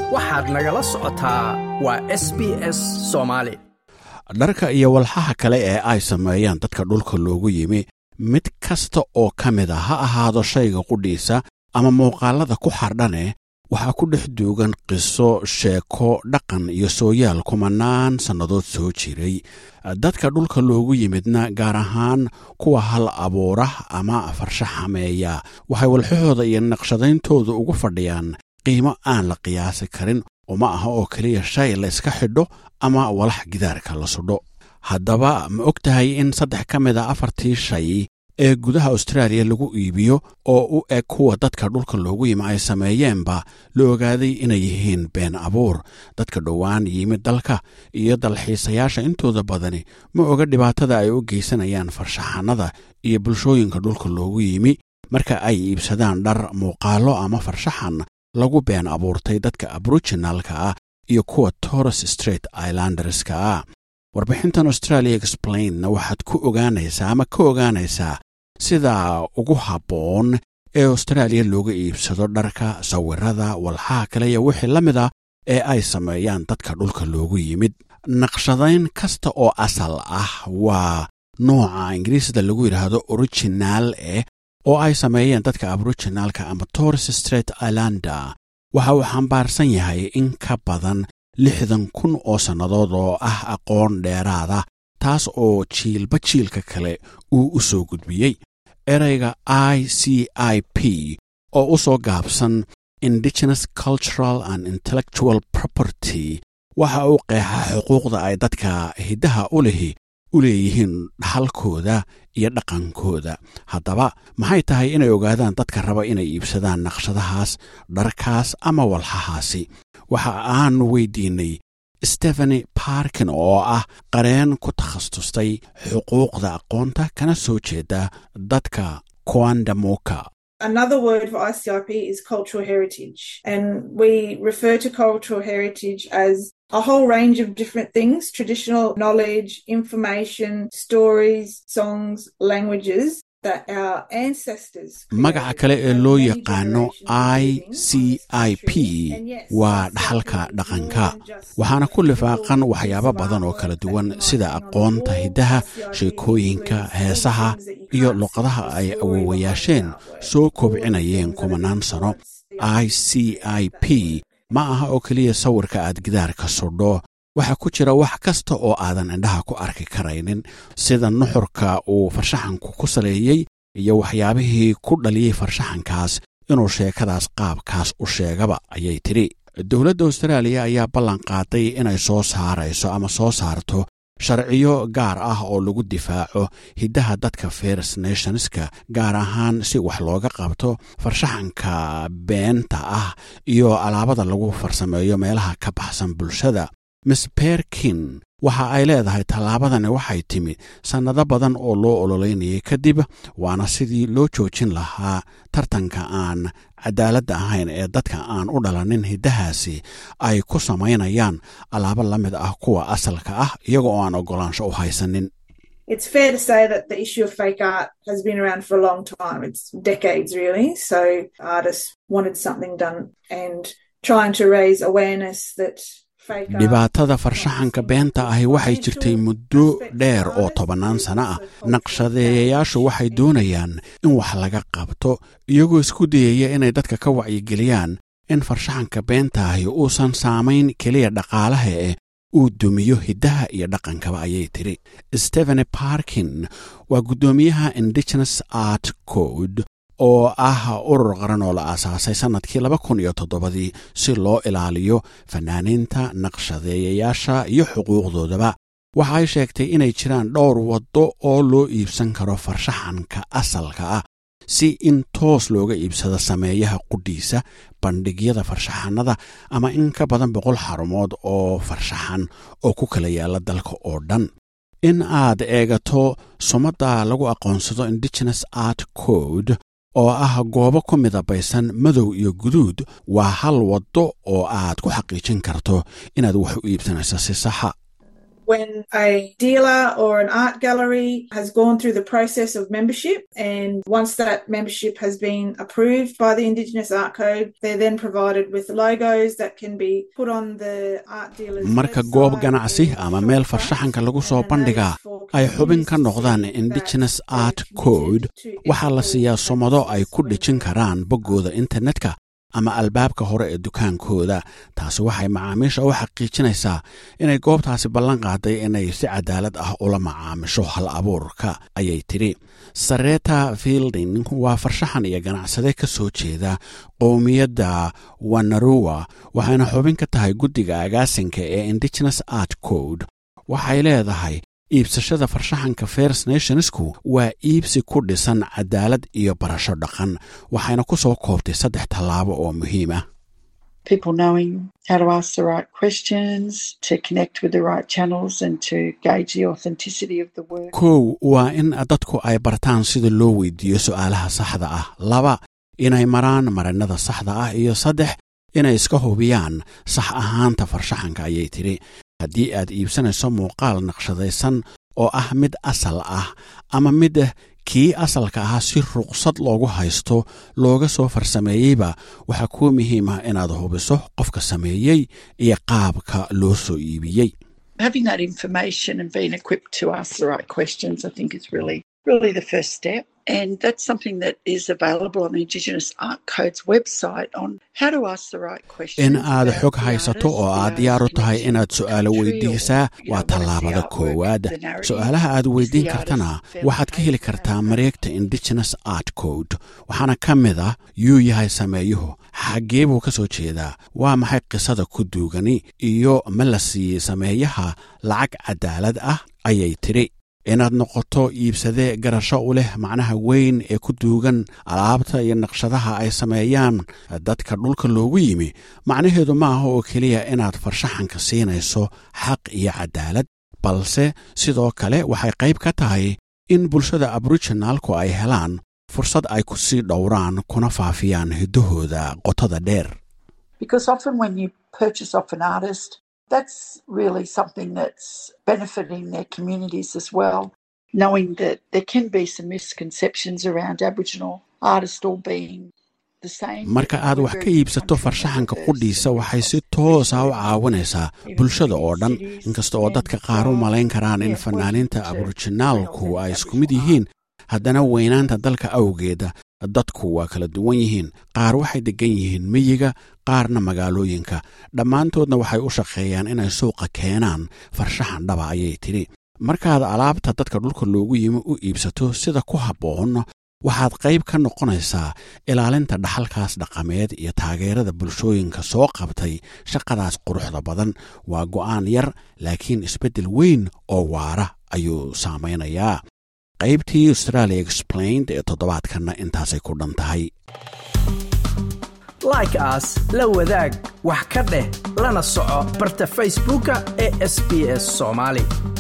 waxaad nagala socotaa waa s b s soomaali dharka iyo walxaha kale ee ay sameeyaan dadka dhulka loogu yimi mid kasta oo ka mid a ha ahaado shayga qudhiisa ama muuqaallada ku xardhane waxaa ku dhex duugan qiso sheeko dhaqan iyo sooyaal kumanaan sannadood soo jiray dadka dhulka loogu yimidna gaar ahaan kuwa hal abuura ama farshaxameeya waxay walxahooda iyo naqshadayntooda ugu fadhiyaan qiimo aan la qiyaasi karin uma aha oo keliya shay la yska xidho ama walax gidaarka la sudho haddaba ma og tahay in saddex ka mid a afartii shay ee gudaha austraaliya lagu iibiyo oo u eg kuwa dadka dhulka loogu yimi ay sameeyeenba la ogaaday inay yihiin been abuur dadka dhowaan yimid dalka iyo dalxiisayaasha intooda badani ma oga dhibaatada ay u geysanayaan farshaxanada iyo bulshooyinka dhulka loogu yimi marka ay iibsadaan dhar muuqaallo ama farshaxan lagu been abuurtay dadka aboriginalka ah iyo kuwa torres straight islanderska ah warbixintan australia explainna waxaad ku ogaanaysaa ama ka ogaanaysaa sida ugu habboon ee austraaliya looga iibsado dharka sawirada walxaha kale iyo wixii la mid ah ee ay sameeyaan dadka dhulka loogu yimid naqshadayn kasta oo asal ah waa nooca ingiriisda lagu yidhaahdo original eh oo ay sameeyeen dadka aboriginalka ama torres straight islander waxa uu xambaarsan yahay in ka badan lixdan kun oo sannadood oo ah aqoon dheeraada taas oo jiilba jiilka kale uu u soo gudbiyey ereyga i c i p oo u soo gaabsan indigenous cultural and intellectual property waxa uu qeexaa xuquuqda ay dadka hiddaha u lihi u leeyihiin dhaxalkooda iyo dhaqankooda haddaba maxay tahay inay ogaadaan dadka raba inay iibsadaan naqshadahaas dharkaas ama walxahaasi waxa aanu weydiinnay stefani barkin oo ah qareen ku takhasustay xuquuqda aqoonta kana soo jeeda dadka koandamoka Another word for ICIP is cultural heritage. And we refer to cultural heritage as a whole range of different things traditional knowledge, information, stories, songs, languages. magaca kale ee loo yaqaano i c i p waa dhaxalka dhaqanka waxaana ku lifaaqan waxyaabo badan oo kala duwan sida aqoonta hiddaha sheekooyinka heesaha iyo luqadaha ay awowayaasheen soo kobcinayeen kumanaan sano i c i p ma aha oo keliya sawirka aad gidaarka sudho waxaa ku jira wax kasta oo aadan indhaha ku arki karaynin sida nuxurka uu farshaxanku ku saleeyey iyo waxyaabihii ku dhaliyey farshaxankaas inuu sheekadaas qaabkaas u sheegaba ayay tidhi dowladda austraaliya ayaa ballan qaaday inay soo saarayso ama soo saarto sharciyo gaar ah oo lagu difaaco hiddaha dadka first nationska gaar ahaan si wax looga qabto farshaxanka beenta ah iyo alaabada lagu farsameeyo meelaha ka baxsan bulshada miss berkin waxa ay leedahay tallaabadani waxay timid sannado badan oo loo ololeynayay kadib waana sidii loo joojin lahaa tartanka aan cadaaladda ahayn ee dadka aan u dhalanin hiddahaasi ay ku samaynayaan alaabo la mid ah kuwa asalka ah iyaga oo aan oggolaansho u haysanin It's fair to say that the issue of fake art has been around for a long time. It's decades, really. So artists wanted something done and trying to raise awareness that dhibaatada farshaxanka beenta ahi waxay jirtay muddo dheer oo tobannaan sano ah naqshadeeyayaashu waxay doonayaan in wax laga qabto iyagoo isku dayaya inay dadka ka wacyigeliyaan in farshaxanka beentaahi uusan saamayn keliya dhaqaalaha eh uu dumiyo hiddaha iyo dhaqankaba ayay tidhi stephen barkin waa guddoomiyaha indigenous art code oo ah urur qaran oo la aasaasay sannadkii laba kun iyo toddobadii si loo ilaaliyo fanaaniinta naqshadeeyayaasha iyo xuquuqdoodaba waxa ay sheegtay inay jiraan dhowr waddo oo loo iibsan karo farshaxanka asalka ah si in toos looga iibsado sameeyaha qudhiisa bandhigyada farshaxanada ama in ka badan boqol xarumood oo farshaxan oo ku kala yaala dalka oo dhan in aad eegato sumadda lagu aqoonsado indigenous art code oo ah goobo ku midabaysan madow iyo guduud waa hal waddo oo aad ku xaqiijin karto inaad wax u iibsanayso si saxa when a dealer or an art gallery has gone through the process of membership and once that membership has been approved by the Indigenous Art Code, they're then provided with logos that can be put on the art dealer's marka goob ganacsi ama meel farshaxanka lagu soo bandhigaa ay xubin ka noqdaan indigenous art code waxaa la siiyaa somado ay ku dhejin karaan boggooda internetka ama albaabka hore ee dukaankooda taasi waxay macaamiisha u xaqiijinaysaa inay goobtaasi ballan qaaday inay si cadaalad ah ula macaamisho hal abuurka ayay tidhi sareta fielding waa farshaxan iyo ganacsade ka soo jeeda qowmiyadda wanaruwa waxayna xubin ka tahay guddiga agaasinka ee indigenous art code waxay leedahay iibsashada farshaxanka first nationsku waa iibsi ku dhisan cadaalad iyo barasho dhaqan waxayna ku soo koobtay saddex tallaabo oo muhiim ah people knowing how to ask the right questions, to connect with the right channels, and to gauge the authenticity of the work. kow waa in dadku ay bartaan sida loo weydiiyo su'aalaha saxda ah laba inay maraan marinnada saxda ah iyo saddex inay iska hubiyaan sax ahaanta farshaxanka ayay tidhi haddii aad iibsanayso muuqaal naqshadaysan oo ah mid asal ah ama mid kii asalka ahaa si ruqsad loogu haysto looga soo farsameeyeyba waxaa kuu muhiim ah inaad hubiso qofka sameeyey iyo qaabka loo soo iibiyey Having that information and being equipped to ask the right questions, I think, is really, really the first step. And that's something that is available on the Indigenous Art Code's website on how to ask the right questions. in aad about xog the haysato artist, oo the aad diyaar u artist's tahay connection inaad to su'aalo country or, weydiisaa you know, waa what is the tallaabada artwork, koowaad the narrative, su'aalaha aad is the weydiin artist kartana fairly waxaad ka heli paid? kartaa mareegta indigenous art code waxaana ka mid ah yuu yahay sameeyuhu xaggee buu ka soo jeedaa waa maxay qisada ku duugani iyo ma la siiyey sameeyaha lacag cadaalad ah ayay tidhi inaad noqoto iibsade garasho u leh macnaha weyn ee ku duugan alaabta iyo naqshadaha ay sameeyaan dadka dhulka loogu yimi macnaheedu ma aha oo keliya inaad farshaxanka siinayso xaq iyo cadaalad balse sidoo kale waxay qayb ka tahay in bulshada aboriginaalku ay helaan fursad ay ku sii dhowraan kuna faafiyaan hiddahooda qotada dheer Because often when you purchase off an artist, that's really something that's benefiting their communities as well. Knowing that there can be some misconceptions around Aboriginal artists all being the same. marka aad wax ka iibsato farshaxanka qudhiisa waxay si toosa u caawinaysaa bulshada oo dhan inkasta oo dadka qaar u malayn karaan in fanaaniinta aborijinaalku ay isku mid yihiin haddana weynaanta dalka awgeeda dadku waa kala duwan yihiin qaar waxay deggan yihiin miyiga qaarna magaalooyinka dhammaantoodna waxay u shaqeeyaan inay suuqa keenaan farshaxan dhaba ayay tidhi markaad alaabta dadka dhulka loogu yimi u iibsato sida ku habboon waxaad qayb ka noqonaysaa ilaalinta dhaxalkaas dhaqameed iyo taageerada bulshooyinka soo qabtay shaqadaas quruxda badan waa go'aan yar laakiin isbeddel weyn oo waara ayuu saamaynayaa qaybtii australia explained ee toddobaadkanna intaasay ku dhan tahay like as la wadaag wax ka dheh lana soco barta facebooka ee sbs somali